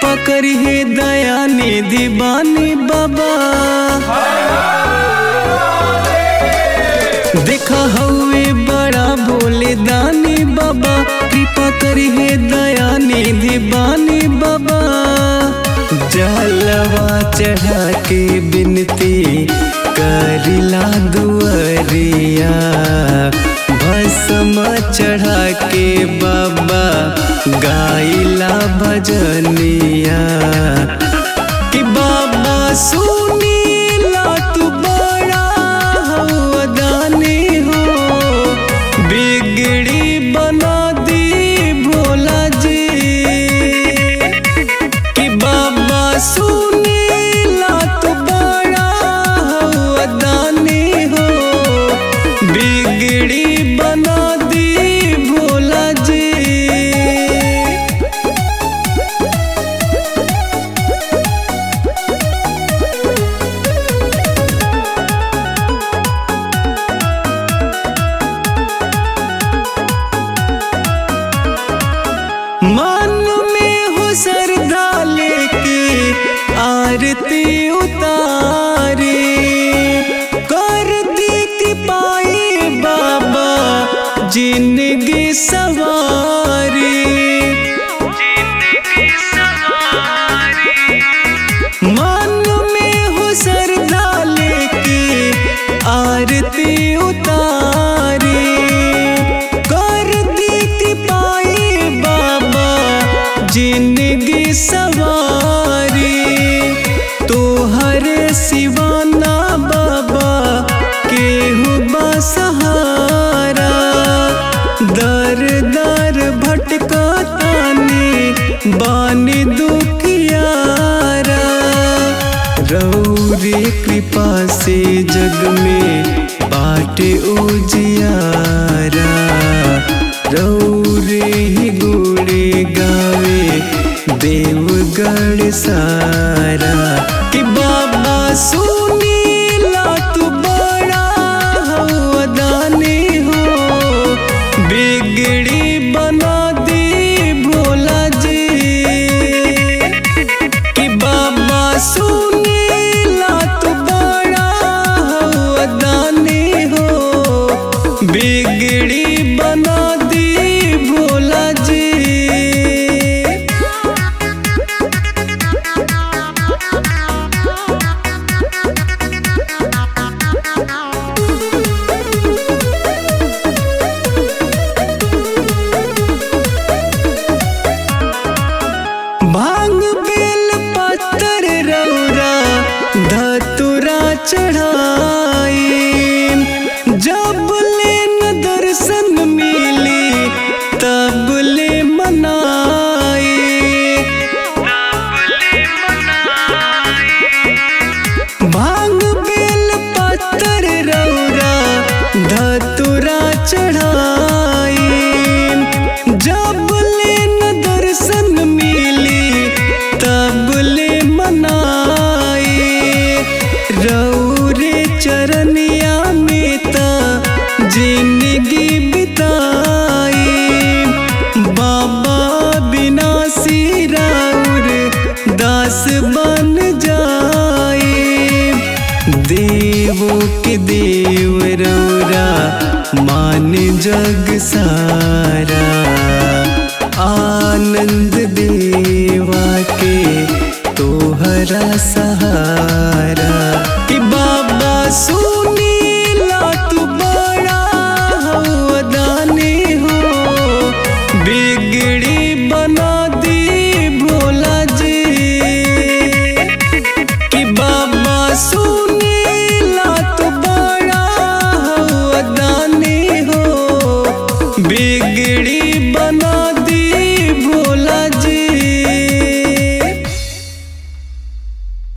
कृपा करिए दया निधि बानी बाबा देखा हवे बड़ा भोले दानी बाबा कृपा करिए दया निधि बानी बाबा जलवा चढ़ा के बिनती करिला दुअरिया भस्म चढ़ा के बाबा गाइला भजनिया कि बाबा सुनीला तू बड़ा हवा दानी हो बिगड़ी बना दी भोला जी कि बाबा सुनीला तू बड़ा हवा दानी हो बिगड़ी बना दी भोला जी मन में हो श्रद्धा लेके आरती उतारी कर दी पाई बाबा जिंदगी सवारी मन में हो श्रद्धा लेके आरती उतारी कर दी पाई बाबा जिंदगी सवारी तोहर सिवाना बाबा केहू बा सहारा दर दर भटका तानी बानी दुखियारा रौरे कृपा से जग में बाटे उजियारा रौरे ही गुड़े गावे देवगढ़ सारा कि बाबा सुनीला तू बड़ा हवा दानी हो बिगड़ी बना दी भोला जी कि बाबा सुनीला तू बड़ा हवा दानी हो बिगड़ी बना दी भोला जी भांग बेल पत्तर रौरा धतुरा चढ़ाई जब ले न दर्शन मिली तब ले मनाई भांग बेल पत्तर रौरा धतुरा चढ़ाई जब ले न दर्शन मिली तब ले मनाई रौरे चरनिया में ता जिंदगी बिताई बाबा बिना सिराउर दास बन जाए देवों के देव रौरा मान जग सारा आनंद देवा के तोहरा सहारा कि बाबा सुनी